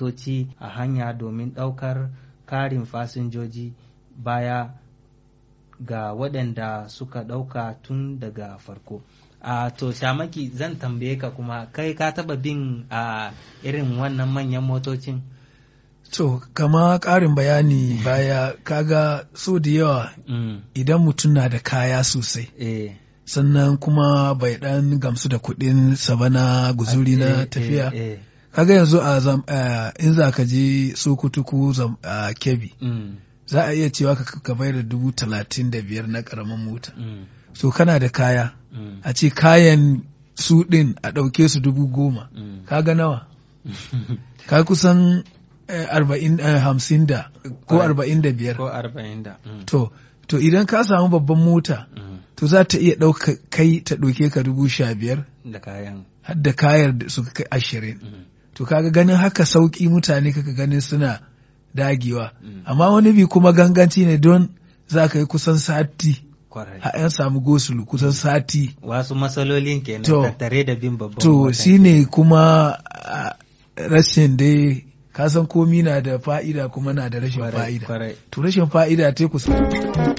motoci a hanya domin ɗaukar karin fasinjoji baya ga waɗanda suka ɗauka tun daga farko. a to shamaki zan tambaye ka kuma kai ka taba bin a irin wannan manyan motocin To, kama ƙarin bayani baya kaga so da yawa mm. idan mutum na da kaya sosai, eh. sannan kuma bai ɗan gamsu da kuɗin sabana guzuri na eh, tafiya. eh, eh. Kaga yanzu a zam, eh, in za ka je Sokoto ko zam, a Kebbi, Mm. za a iya cewa ka, ka bai da dubu talatin da biyar na ƙaramin mota. Mm. So kana da kaya, Mm. a ce kayan su ɗin a ɗauke su dubu goma. Mm. Kaga nawa? Ka kusan eh, arba'in eh, hamsin da ko Kwarai. arba'in da biyar. ko arba'in da mm. To, to idan ka samu babban mota, Mm. to za ta iya ɗauka kai ta ɗauke ka dubu sha biyar da kayan har da kayar da suka kai ashirin. mm. To kaga ganin haka sauƙi mutane kaka ganin suna dagewa. Mm. Amma wani bi kuma ganganci ne don za ka yi kusan sati, kwarai har an samu gosulu kusan sati. wasu matsalolin kenan To. tattare da bin babban To mota shi ne kuma ah, rashin dai ka san komi na da fa'ida kuma na da rashin Kwarai, fa'ida. kwarai To rashin fa'ida ta kusa.